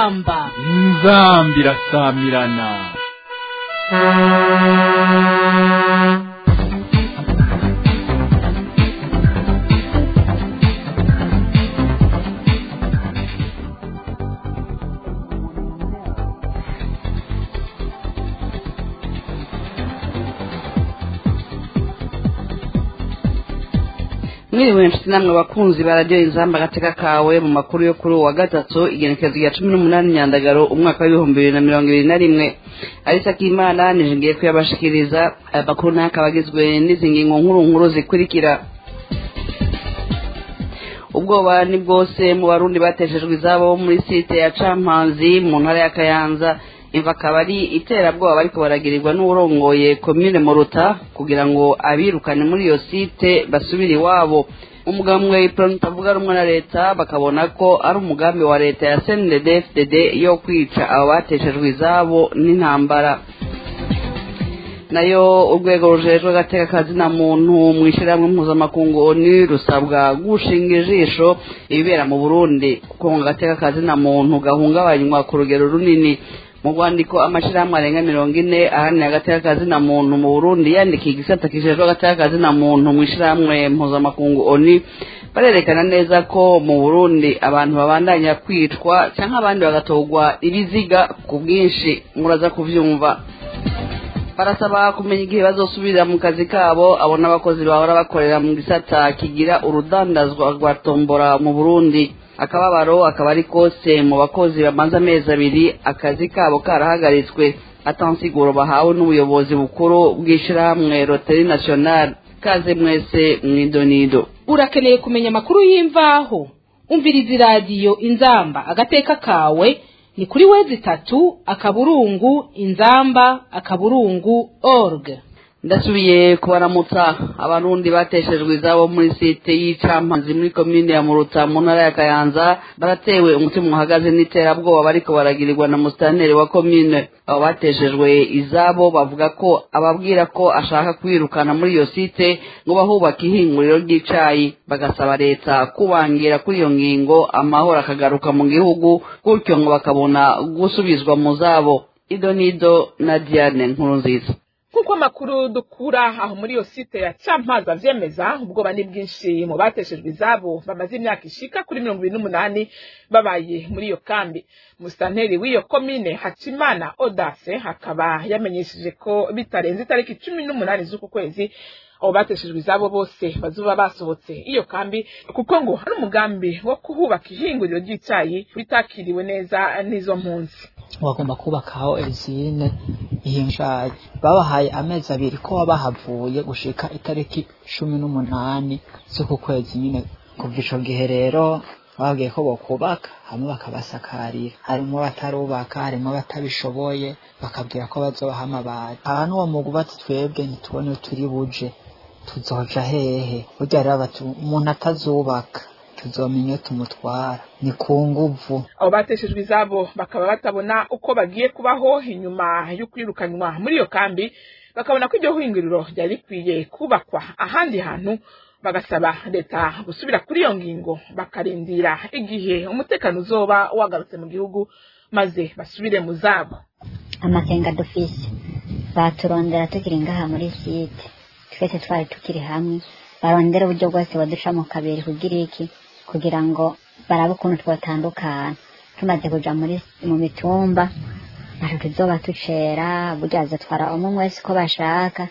inzamba inzambi irasamirana mwiriwe nshuti namwe bakunzi bararyoha inzamba agateka kawe mu makuru yo kuri uwo wa gatatu igenekerezo rya cumi n'umunani nyandagaro umwaka w'ibihumbi bibiri na mirongo ibiri na rimwe arisa k'imana nije ngiye kuyabashikiriza aya makuru nayo akaba agizwe n'izi ngingo nkuru nkuru zikurikira ubwoba ni bwose mu barundi bateshejwe izabo bo muri site ya campanzi mu ntara ya kayanza imva akaba ari iterabwoba bariko baragirirwa n'uwurongoye komine muruta kugira ngo abirukane muri iyo site basubire iwabo umugambwe iproni utavuga rumwe na leta bakabona ko ari umugambi wa leta ya cndd yo kwica abo bateshejwe izabo n'intambara nayo urwego rujejwe agateka kazina muntu mu ishyirahamwe mpuzamakungu oni rusabwa gushinga ijisho ibibera mu burundi kuko ngo agateka kazina muntu gahungabanywa ku rugero runini mu rwandiko amashyirahamwe arenga mirongo ine ahanira agateka kazina muntu mu burundi yandikiye igisata kijejwe agateka kazina muntu mu ishyirahamwe mpuzamakungu oni barerekana neza ko mu burundi abantu babandanya kwicwa cyangwa abandi bagatorwa ibiziga ku bwinshi muraza kubyumva barasaba kumenya igihe bazosubirira mu kazi kabo abo n'abakozi bahora bakorera mu gisata kigira urudandazwa rwa tombora mu burundi akababaro akaba ari kose mu bakozi bamaze amezi abiri akazi kabo karahagaritswe atansiguro bahawe n'ubuyobozi bukuru bw'ishyirahamwe roteri national kaze mwese mwidonido urakeneye kumenya amakuru y'imvaho umviriza iradiyo inzamba agateka kawe ni kuri wezi itatu akaburungu inzamba akaburungu org ndasubiye kubaramutsa abarundi bateshejwe izabo muri site y'icampanzi muri komine ya muruta mu ntara ya kayanza baratewe umutima uhagaze n'iterabwoba bariko baragirirwa na musitanteri wa komine abo bateshejwe izabo bavuga ko ababwira ko ashaka kwirukana muri iyo site ngo bahubake ihinguriro ry'icayi bagasaba leta kubangira kuri iyo ngingo amahoro akagaruka mu gihugu gutyo ngo bakabona gusubizwa mu zabo idonido na diane nkuru nziza nk'uko amakuru dukura aho muri iyo site ya campaza avyemeza ubwoba ni bwinshi mu bateshejwe izabo bamaze imyaka ishika kuri mirongo ibiri n'umunani babaye muri iyo kambi musitanteri w'iyo komine hakimana odase akaba yamenyesheje ko bitarenze itariki cumi n'umunani z'uku kwezi abo bateshejwe izabo bose bazuba basohotse iyo kambi kuko ngo hari umugambi wo kuhubaka ihinguriro ry'icayi bitakiriwe neza n'izo mpunzi bagomba kubakaho ezine ihinshaye babahaye amezi abiri ko bahavuye gushika itariki cumi n'umunani z'uku kwezi nyine kuva ico gihe rero bababwiye ko bokubaka hamwe bakabasakarira harimo batarubaka harimo batabishoboye bakabwira ko bazobaha amabati aha n'uwo mugubatsi twebwe ntitubone turi buje tuzoja hehe burya rero bati umuntu atazubaka tuzomenya iyo tumutwara ni ku nguvu abo bateshejwe izabo bakaba batabona uko bagiye kubaho inyuma yo kwirukanwa muri iyo kambi bakabona ko iryo hinguriro ryari rikwiye kubakwa ahandi hantu bagasaba leta gusubira kuri iyo ngingo bakarindira igihe umutekano uzoba wagarutse mu gihugu maze basubire mu zabo amakenga dufise baturondera tukiri ngaha muri site twese twari tukiri hamwe barondera uburyo bwose baduca mu kabiri kugira iki kugira ngo barabe ukuntu twatandukana tumaze kuja muri mu mitumba ntaco tuzoba tucera burya bazatwara umwe wese uko bashaka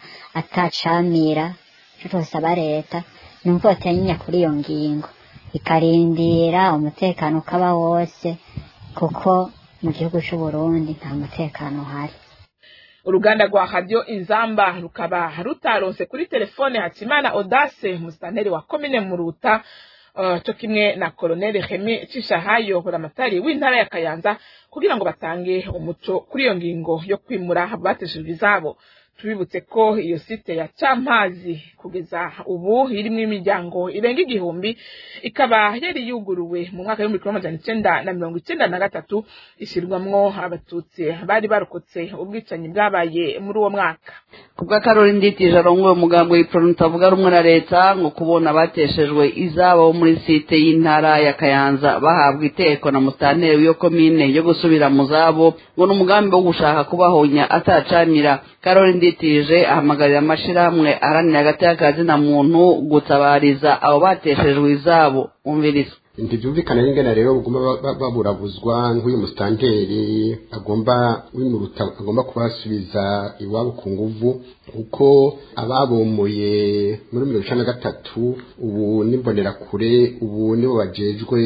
atacamira ico twosaba leta ni uko batanyenya kuri iyo ngingo ikarindira umutekano ukaba wose kuko mu gihugu c'uburundi nta mutekano uhari uruganda rwa radiyo inzamba rukaba rutaronse kuri telefone hakimana odase musitanteri wa komine muruta uh, cyo kimwe na koloneli hemi cishahayo buramatari w'intara ya kayanza kugira ngo batange umuco kuri iyo ngingo yo kwimura bateshejwe izabo tubibutse ko iyo site ya Campazi kugeza ubu irimo imiryango irenga igihumbi ikaba yari yuguruwe mu mwaka w'ibihumbi kimwe amajana icenda na mirongo icenda na gatatu ishyirwamwo abatutsi bari barokotse ubwicanyi bwabaye muri uwo mwaka kubwa karori nditije arongoye umugambi w'ipronu utavuga rumwe na leta ngo kubona bateshejwe izabo muri site y'intara ya kayanza bahabwa iteko na musitanteri w'iyo komine yo gusubira mu zabo ngo ni umugambi wo gushaka kubahonya atacanira karori nditije ahamagarira amashirahamwe aharanira hagati y'akazi na muntu gutabariza abo bateshejwe izabo umviriza ntibyumvikana n'ingana rero bagomba baburabuzwa nk'uyu musitanteri agomba wimuruta agomba kubasubiza iwabo ku nguvu kuko ababomoye muri mirongo icenda na gatatu ubu n'imbonerakure ubu nibo bajejwe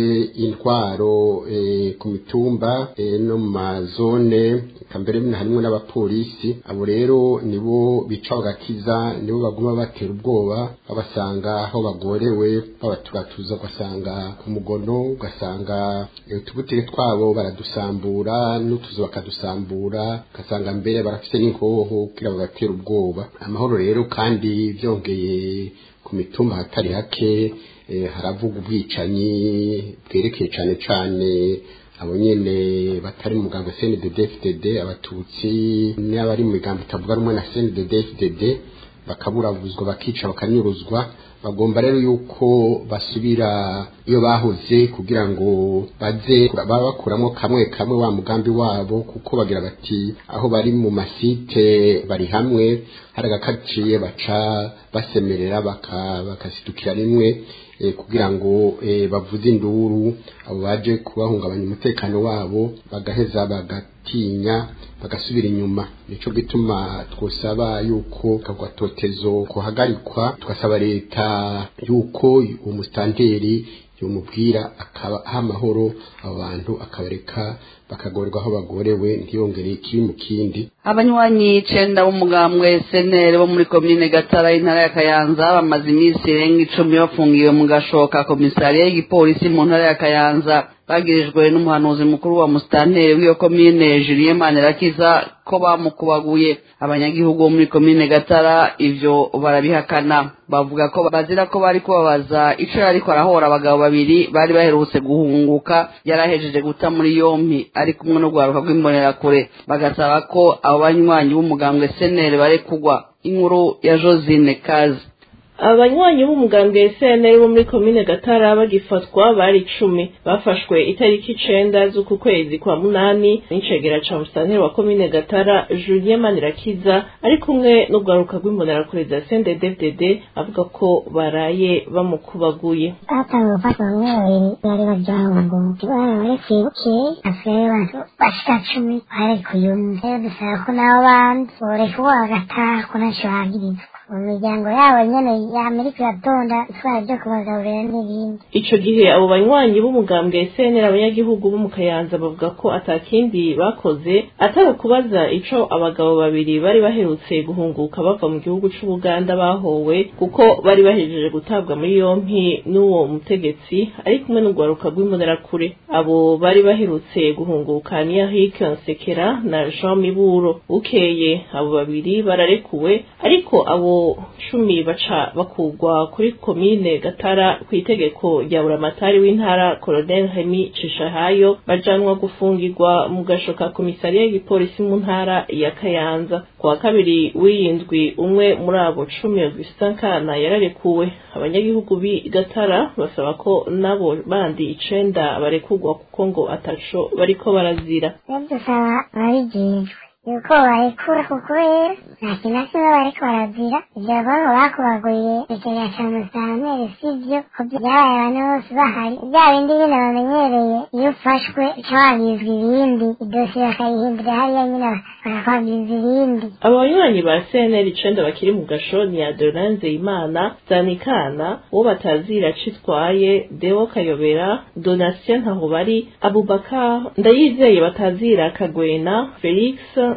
intwaro ku mitumba no mu mazone mbere harimwo n'abapolisi abo rero nibo bica bagakiza nibo baguma batera ubwoba babasanga aho bagorewe babaturatuza ugasanga ku mugono ugasanga utubutike twabo baradusambura n'utuzu bakadusambura ugasanga mbere barafite n'inkoho kugira bagatera ubwoba amahoro rero kandi byongeye ku mitumba hatari hake haravuga ubwicanyi bwerekeye cyane cyane abo nyene batari mu mugambo CNDD FDD abatutsi n'abari mu migambo itavuga rumwe na CNDD FDD bakaburabuzwa bakica bakanyuruzwa bagomba rero yuko basubira iyo bahoze kugira ngo baze baba bakuramo kamwe kamwe wa mugambi wabo kuko bagira bati aho bari mu masite bari hamwe hari agakaciye baca basemerera bakasidukira rimwe kugira ngo bavuze induru abo baje kubahungabanya umutekano wabo bagaheza bagatinya bagasubira inyuma nico gituma twosaba yuko kagwatotezo kuhagarikwa tugasaba leta yuko uwo musitanteri yomubwira akaba aha amahoro abo bantu akabareka bakagorerwa aho bagorewe ntiyongere ikiri mu kindi abanywanyi icenda b'umugambwe senere bo muri komine gatara y'intara ya kayanza bamaze iminsi irenga icumi bafungiwe mu gashoka komisariya y'igipolisi mu ntara ya kayanza bagirijwe n'umuhanuzi mukuru wa musitanteri w'iyo komine julien manirakiza ko bamukubaguye abanyagihugu bo muri komine gatara ivyo barabihakana bavuga ko bazira ko bari kubabaza ico yariko arahora abagabo babiri bari baherutse guhunguka yarahejeje guta muri yompi ari kumwe n'urwaruka rw'imbonerakure bagasaba ko abo banywanyi b'umugambwe senere barekugwa inkuru ya josine kazi abanywanyi b'umugambwe SNL bo muri komine Gatara bagifatwa bari icumi bafashwe itariki icenda z'uku kwezi kwa munani n'icegera ca musitanteri wa komine Gatara Julien Manirakiza ari kumwe n'urwaruka rw'imbonerakure za CNDD-FDD avuga ko baraye bamukubaguye batangiye gufata bamwe babiri bari bajyango bararekuye bukeye asigaye abantu bashika cumi barekuye umwe rero dusaba ko nabo bandi borekuwe bagataha ko ntacyo bagirizwa mu miryango yabo nyene y'amerika iratonda itwara ryo kubagaburira n'ibindi ico gihe abo banywanyi b'umugambwe SNL abanyagihugu bo mu Kayanza bavuga ko atakindi bakoze atari ukubaza ico abagabo babiri bari baherutse guhunguka bava mu gihugu c'Ubuganda bahowe kuko bari bahejeje gutabwa muri yompi n'uwo mutegetsi ari kumwe n'urwaruka rw'imbonerakure abo bari baherutse guhunguka ni Eric Nsekera na Jean Miburo bukeye abo babiri bararekuwe ariko abo cumi baca bakugwa kuri komine gatara ku itegeko rya buramatari w'intara colonel hemi cishahayo bajanwa gufungirwa mu gasho ka komisariya y'igipolisi mu ntara ya kayanza ku wa kabiri w'iyindwi umwe muri abo cumi augustin kana yararekuwe abanyagihugu b'i gatara basaba ko nabo bandi icenda barekurwa kuko ngo ataco bariko barazira dusaba ababijejwe yuko barekura kuko rero nta kintu na kimwe bariko barazira ivyo bavuga bakubaguye ikigega ca musitanteri sivyo ko vyabaye abantu bose bahari vya bindi nyene bamenyereye iyo ufashwe uca wabizwa ibindi idosiye bakayihindura hariya nyene bakakwabwiza ibindi aba banywanyi ba CNL icenda bakiri mu gasho ni Adolanze Imana Zanikana uwo batazira citwaye Deo Kayobera Donatien Ntahobari Abubakar Ndayizeye batazira Kagwena Felix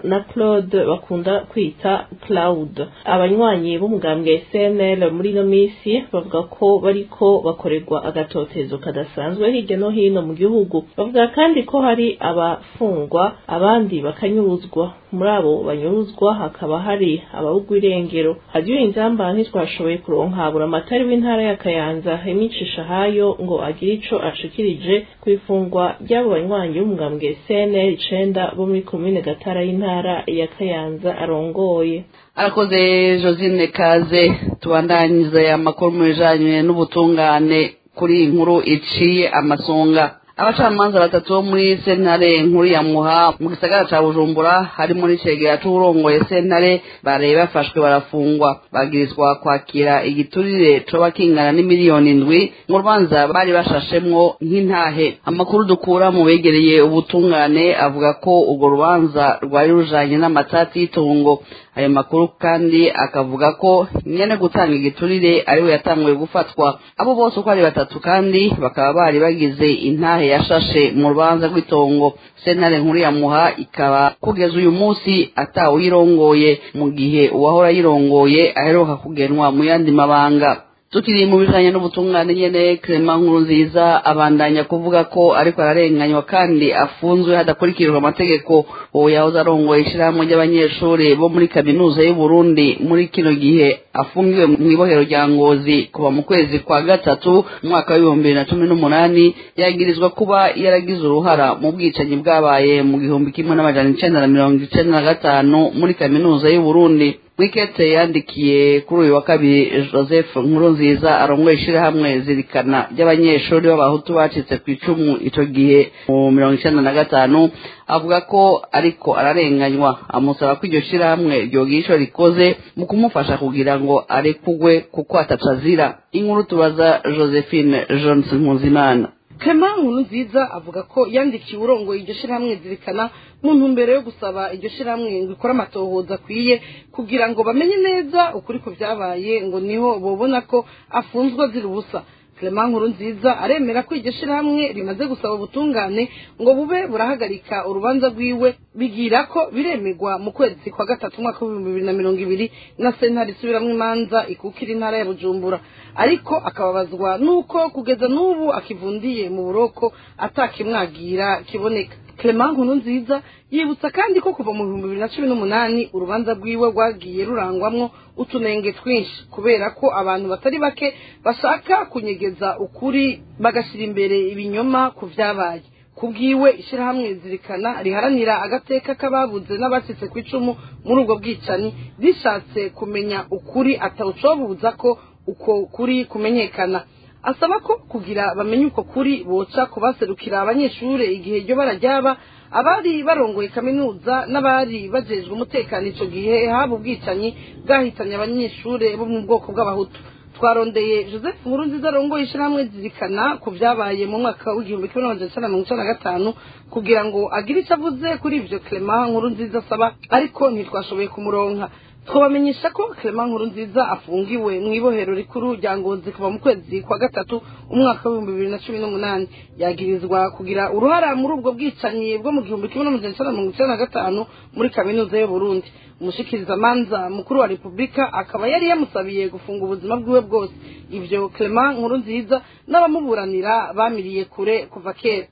na claude bakunda kwita cloud abanywanyi b'umugambwe cnl muri ino minsi bavuga ko bariko bakorerwa agatotezo kadasanzwe hirya no hino mu gihugu bavuga kandi ko hari abafungwa abandi bakanyuruzwa muri abo banyuruzwa hakaba hari ababugwa irengero hadiyo inzamba ntitwashoboye kuronka buramatari w'intara ya kayanza imicisha hayo ngo agire ico ashikirije ku ifungwa ry'abo banywanyi b'umugambwe cnl icenda bo muri komine gatara y'intara ya kayanza arongoye arakoze josine kaze tubandanyirize amakuru mu bijanye n'ubutungane kuri iyi nkuru iciye amasonga abacamanza batatu bo muri sentare nkuru ya muha mu gisagara ca bujumbura harimo n'icegera c'uwurongoye sentare baraye bafashwe barafungwa bagirizwa kwakira igiturire coba kingana n'imiliyoni indwi mu rubanza bari bashashemwo nk'intahe amakuru dukura mu begereye ubutungane avuga ko urwo rubanza rwari rujanye n'amatati y'itongo ayo makuru kandi akavuga ko nyene gutanga igiturire ariwe yatanguye gufatwa abo bose uko ari batatu kandi bakaba bari bagize intahe yashashe mu rubanza rw'itongo sentare nkuru ya muha ikaba kugeza uyu munsi atawuyirongoye mu gihe uwahora ayirongoye aheruka kugenwa mu yandi mabanga tukiri mu bijanye n'ubutungane nyene Clement nkuru nziza abandanya kuvuga ko ariko ararenganywa kandi afunzwe hadakurikijwe amategeko uwo yahoze arongoye ishirahamwe ry'abanyeshuri bo muri kaminuza y'u Burundi muri kino gihe afungiwe mu ibohero rya Ngozi kuva mu kwezi kwa gatatu umwaka w'ibihumbi bibiri na cumi n'umunani yagirizwa kuba yaragize uruhara mu bwicanyi bwabaye mu gihumbi kimwe n'amajana icenda na mirongo icenda na gatanu muri kaminuza y'u Burundi wikete yandikiye kuri uyu wa kabiri joseph nkurunziza arongoye ishirahamwe zirikana ry'abanyeshuri b'abahutu bacitse ku icumu ico gihe mu mirongo icenda na gatanu avuga ko ariko ararenganywa amusaba ko iryo shirahamwe ryogira ico rikoze mu kumufasha kugira ngo arekugwe kuko ataca azira inkuru tubaza josephine johnson nkuzimana Clement nkuru nziza avuga ko yandikiye urongoye iryo shirahamwe zirikana mu ntumbero yo gusaba iryo shirahamwe ngo ikore amatohoza akwiye kugira ngo bamenye neza ukuri ko byabaye ngo niho bobona ko afunzwe azira ubusa Clement nkuru nziza aremera ko iryo shirahamwe rimaze gusaba ubutungane ngo bube burahagarika urubanza rwiwe bigira ko biremegwa mu kwezi kwa gatatu umwaka w'ibihumbi bibiri na mirongo ibiri na sentare isubiramwo imanza ikukira intara ya bujumbura ariko akababazwa nuko kugeza n'ubu akivundiye mu buroko atakimwagira kiboneka Clement nkuru nziza yibutsa kandi ko kuva mu bihumbi bibiri na cumi n'umunani urubanza rwiwe rwagiye rurangwamwo utunenge twinshi kubera ko abantu batari bake bashaka kunyegeza ukuri bagashyira imbere ibinyoma ku byabaye kubwiwe ishyirahamwe zirikana riharanira agateka k'ababuze n'abacitse ku icumu muri ubwo bwicanyi rishatse kumenya ukuri atawucobuza ko uko kuri kumenyekana asaba ko kugira bamenye uko kuri boca kubaserukira abanyeshuri igihe ryo bararyaba abari barongoye kaminuza n'abari bajejwe umutekano ico gihe haba ubwicanyi bwahitanye abanyeshuri bo mu bwoko bw'abahutu twarondeye joseph nkuru nziza arongoye ishyirahamwe zirikana ku byabaye mu mwaka w'igihumbi kimwe n'amajana icenda na mirongo icenda na gatanu kugira ngo agire icyo avuze kuri ivyo clement nkuru nziza asaba ariko ntitwashoboye kumuronka twabamenyesha ko Clement nkuru nziza afungiwe mu ibohero rikuru rya ngozi kuva mu kwezi kwa gatatu umwaka w'ibihumbi bibiri na cumi n'umunani yagirizwa kugira uruhara muri ubwo bwicanyi bwo mu gihumbi kimwe n'amajana icenda na mirongo icenda na gatanu muri kaminuza y'uburundi umushikirizamanza mukuru wa repubulika akaba yari yamusabiye gufunga ubuzima bwiwe bwose ivyo Clement nkuru nziza n'abamuburanira bamiriye kure kuva kera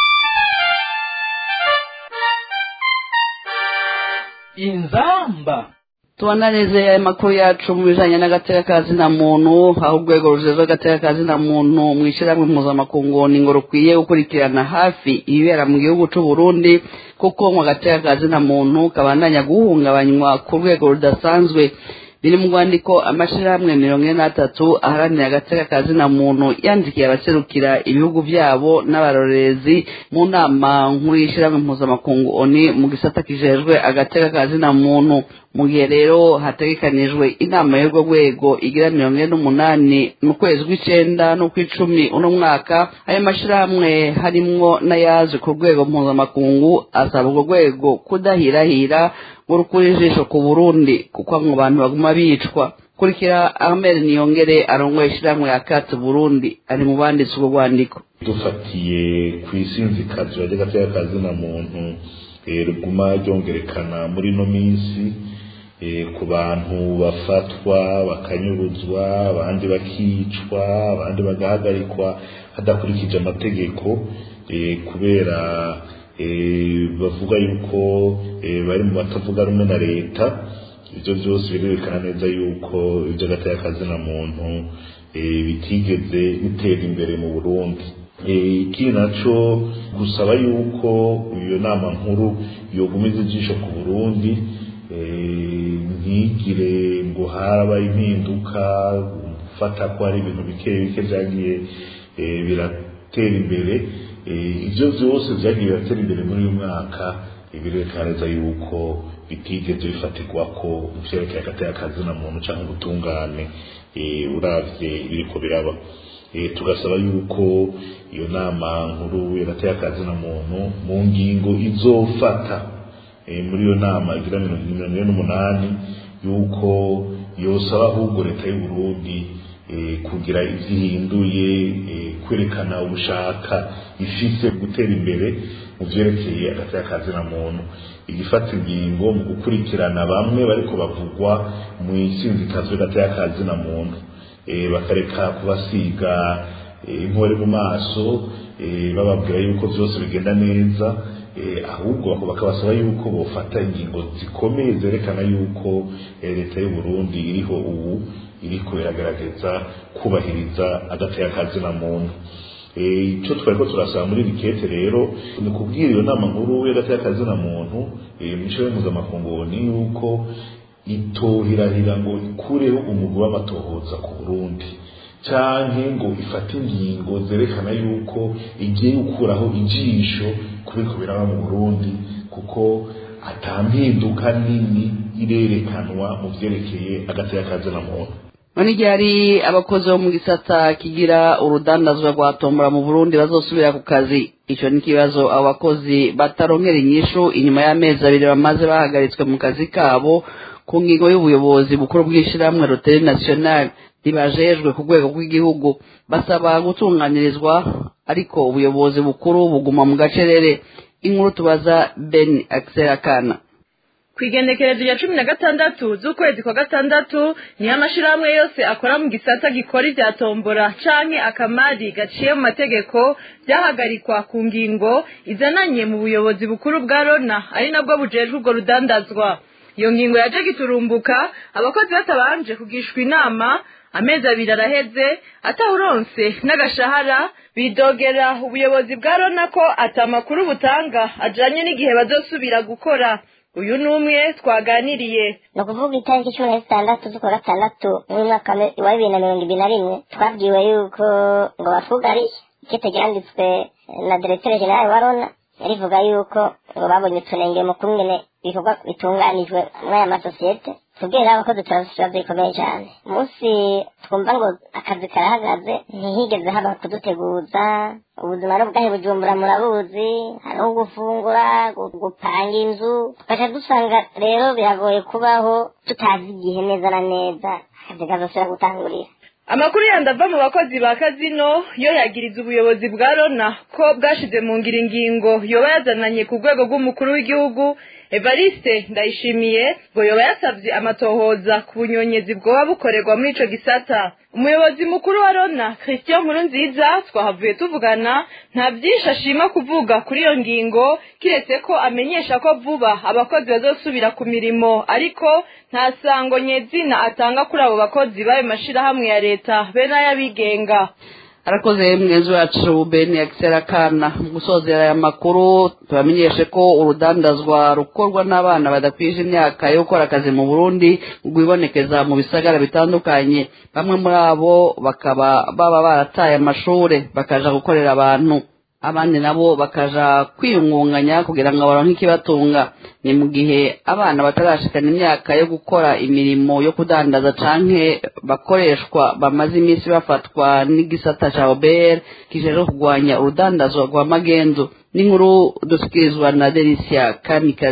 inzamba tubananize aya makuru yacu mu bijanye n'agateka ka zina muntu aho urwego rujejwe agateka ka zina muntu mu ishyirahamwe mpuzamakungu ni ngo rukwiye gukurikirana hafi ibibera mu gihugu c'u Burundi kuko mu gateka ka zina muntu kabandanya guhungabanywa ku rwego rudasanzwe biri mu rwandiko amashirahamwe mirongo ine n'atatu aharanira agateka ka zina muntu yandikiye abaserukira ibihugu byabo n'abarorerezi mu nama nkuru y'ishyirahamwe mpuzamakungu oni mu gisata kijejwe agateka ka zina muntu mu gihe rero hategekanijwe inama y'urwo rwego igira mirongo ine n'umunani mu kwezi kw'icenda n'ukw'icumi uno mwaka ayo mashirahamwe harimwo n'ayaje ku rwego mpuzamakungu asaba urwo rwego kudahirahira ngo rukure ijisho ku burundi kuko mu bantu baguma bicwa kurikira ahmed niyongere arongoye ishyirahamwe ya kati burundi ari mu banditse urwo rwandiko dufatiye ku isinzikazwa ry'agateka ka zina muntu riguma ryongerekana muri ino minsi ku bantu bafatwa bakanyuruzwa abandi bakicwa abandi bagahagarikwa hadakurikije amategeko kubera bavuga yuko bari mu batavuga rumwe na leta ibyo byose birerekana neza yuko ibyo na muntu bitigeze bitera imbere mu burundi ikindi nacyo gusaba yuko iyo nama nkuru yogumiza ijisho ku burundi ntigire ngo haraba impinduka gufata ko hari ibintu bike bike byagiye biratera imbere ibyo byose byagiye biratera imbere muri uyu mwaka birerekana neza yuko bitigeze bifatirwa ko mu byerekeye hagati na muntu cyangwa ubutungane uravye ibiriko biraba tugasaba yuko iyo nama nkuru yagateye akazi na muntu mu ngingo izofata muri iyo nama igira mirongo ine n'umunani yuko yosaba ahubwo leta y'uburundi kugira ibyo ihinduye kwerekana ubushaka ifise gutera imbere mu byerekeye agateye akazi na muntu igifata ingingo mu gukurikirana bamwe bariko bavugwa mu isinzikazwe gateye akazi na muntu bakareka kubasiga inkore mu maso bababwira yuko byose bigenda neza ahubwo bakabasaba yuko bofata ingingo zikomeye zerekana yuko leta y'u Burundi iriho ubu iriko iragaragaza kubahiriza agateye akazi na muntu icyo twari ko turasaba muri rikete rero ni kubwira iyo nama nkuru y'agateye akazi na muntu mu ishuri mpuzamakungu ni yuko itohirahira ngo ikureho umugwi w'amatohoza ku burundi canke ngo ifate ingingo zerekana yuko igiye gukuraho ijisho kubiko biraba mu burundi kuko atampinduka nini irerekanwa mu vyerekeye agateye akazi na muntu none igihe hari abakozi bo mu gisata kigira urudandazwa rwa tombora mu burundi bazosubira ku kazi icyo ni ikibazo abo bakozi bataronkera inyishu inyuma y'amezi abiri bamaze bahagaritswe mu kazi kabo ku ngingo y'ubuyobozi bukuru bw'ishyirahamwe roteri nasiyonari ribajejwe ku rwego rw'igihugu basaba gutunganirizwa ariko ubuyobozi bukuru buguma mu gacerere inkuru tubaza ben akana ku igenekerezo rya cumi na gatandatu z'ukwezi kwa gatandatu niyo amashyirahamwe yose akora mu gisata gikora ibya tombora canke akamari gaciye mu mategeko byahagarikwa ku ngingo izananye mu buyobozi bukuru bwa rona ari nabwo bujejwe urwo rudandazwa iyo ngingo yaje giturumbuka abakozi batabanje kugishwa inama amezi abiri araheze atawuronse n'agashahara bidogera ubuyobozi bwa rona ko atamakuru butanga ajanye n'igihe bazosubira gukora uyu ni umwe twaganiriye ni ukuvuga itariki cumi na zitandatu z'ukwa gatandatu mwaka wa bibiri na mirongo ibiri na rimwe twabwiwe yuko ngo bafugariye ikete ryanditswe na diregiteri generali wa rona rivuga yuko ngo babonye utunenge mu kumwe ibikorwa bitunganijwe muri aya masosiyete tubwira abakozi turabona bikomeye cyane umunsi twumva ngo akazi karahagaze ntihigeze haba kuduteguza ubuzima n'ubwahe bujumbura murabuzi hariho gufungura gupanga inzu tugaca dusanga rero biragoye kubaho tutazi igihe neza na neza akazi kazosubira gutangurira amakuru yandi ava mu bakozi ba kazino yo yagiriza ubuyobozi bwa rona ko bwashize mu ngira ingingo yoba yazananye ku rwego rw'umukuru w'igihugu evariste ndayishimiye ngo yoba yasabye amatohoza ku bunyonyezi bwoba bukorerwa muri ico gisata umuyobozi mukuru wa rona christian nkuru nziza twahavuye tuvugana nta byinshi ashima kuvuga kuri iyo ngingo kiretse ko amenyesha ko vuba abakozi bazosubira ku mirimo ariko nta sango nyezina atanga kuri abo bakozi b'ayo mashirahamwe ya leta be n'ay'abigenga arakoze mwenzi wacu beni akisera kana mu gusozera aya makuru tubamenyeshe ko urudandazwa rukorwa n'abana badakwije imyaka yo gukora akazi mu burundi rwibonekeza mu bisagara bitandukanye bamwe muri abo bakaba baba barataye amashure bakaja gukorera abantu abandi nabo bakaja kwiyungunganya kugira ngo baronke ikibatunga ni mu gihe abana batarashikana imyaka yo gukora imirimo yo kudandaza canke bakoreshwa bamaze iminsi bafatwa n'igisata ca obr kijejwe kurwanya urudandazwa rwa magendu n'inkuru dusikirizwa na delisia kamikazi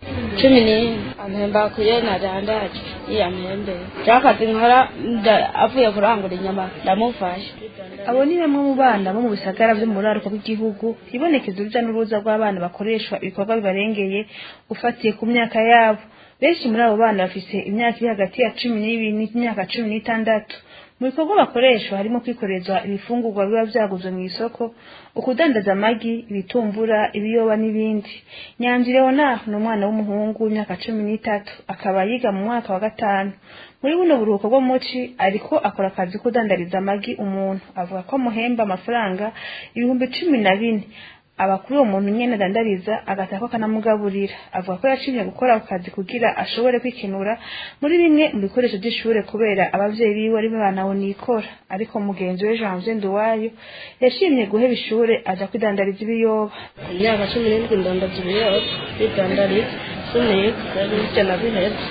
cumi n'imwe ampemba kuye nadandaje iya mpembe cyakazi nkora avuye kurangura inyama ndamufasha abo ni bamwe mu bana bo mu bisagara byo mu buraruko bw'igihugu hibonekeza urujya n'uruza rw'abana bakoreshwa ibikorwa bibarengeye ufatiye ku myaka yabo benshi muri abo bana bafise imyaka iri hagati ya cumi n'ibiri n'imyaka cumi n'itandatu mu bikorwa bakoreshwa harimo kwikoreza ibifungurwa biba byaguzwe mu isoko ukudandaza amagi ibitumbura ibiyoba n'ibindi nyanzi leonard ni umwana w'umuhungu w'imyaka cumi n'itatu akaba yiga mu mwaka wa gatanu muri buno buruhuko bwo muci ariko akora akazi ko kudandariza amagi umuntu avuga ko amuhemba amafaranga ibihumbi cumi na bine aba kuri uwo muntu nyene adandariza agatako akanamugaburira avuga ko yacimye gukora ako kazi kugira ashobore kwikenura muri bimwe mu bikoresho by'ishure kubera abavyeyi biwe ari banawe nikora ariko mugenzi we Janvier Nduwayo yashimye guheba ishure aja kwidandariza ibiyoba ku myaka cumi n'indwi ndondaza ibiyoba kwidandariza suniye kugarutse na bihetse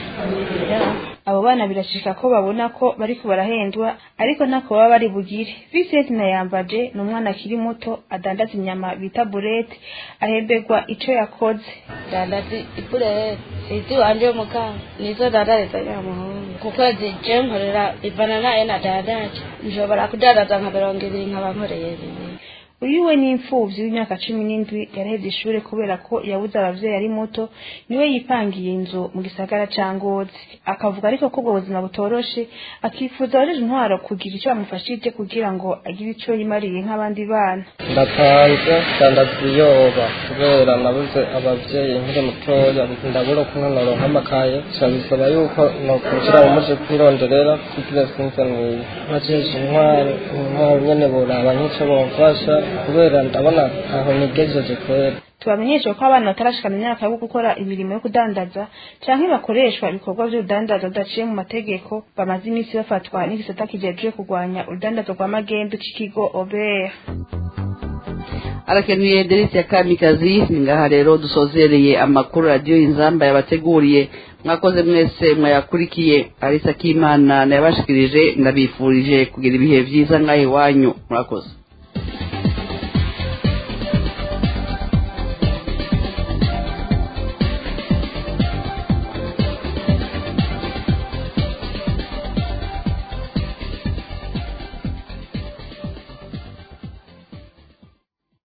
abo bana birashika ko babona ko bariko barahendwa ariko ntako baba bari bugire Vincent Nayambaje ni umwana akiri muto adandaza inyama bita burete ahemberwa ico yakoze dandaza iburete izi wanje mukanga nizo dandariza nyamuhungu ku kwezi je nkorera ivana naye nadandaje nshobora kudandaza nka mirongo ibiri nkaba nkoreye bibiri uyu we ni imfuvyi w'imyaka cumi n'indwi yaraheze ishure kubera ko yabuze abavyeyi ari muto niwe yipangiye inzu mu gisagara ca ngozi akavuga ariko ko ubwo buzima butoroshe akifuza abajeje intwaro kugira ico bamufashije kugira ngo agire ico yimariye nk'abandi bana ndapanze dandaza ibiyoba kubera nabuze abavyeyi nkiri mutoya ndabura kumwe noronka amakaye bisaba yuko nokwinjira mu muje kwironderera kugira sinze mwiza najeje intwaro intwaro nyene boraba nk'ico bomfasha kubera ndabona aho nigejeje kwera tubamenyesha ko abana batarashikana imyaka yo gukora imirimo yo kudandaza canke bakoreshwa ibikorwa vy'urudandaza bidaciye mu mategeko bamaze iminsi bafatwa n'igisata kijejwe kurwanya urudandazo rwa magendu c'ikigo obert arakenuye derisi ya kamikazi ni ngaha rero dusozereye amakuru radiyo inzamba yabateguriye mwakoze mwese mwayakurikiye arisa k'imana nayabashikirije ndabifurije kugira ibihe vyiza ngaho iwanyu murakoze